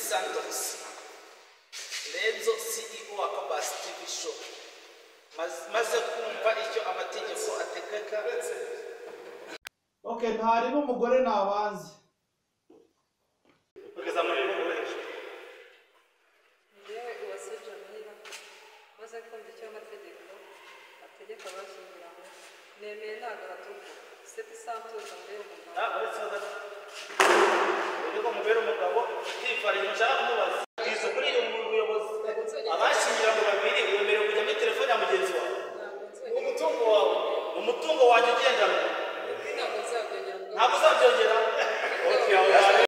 Santos renzo ceo wa kabasi tv show Maz- maze kumva icyo amategeko ategeka okay ntari n'umugore nabanze ukazamura n'umukoresha yewe uwase jamila maze kumva icyo amategeko ategeka abashyingiranywe nemeye ntago hatuko seti santuza mbere umugabo uretse ko umugore umugabo yifariye nshaka kumubaza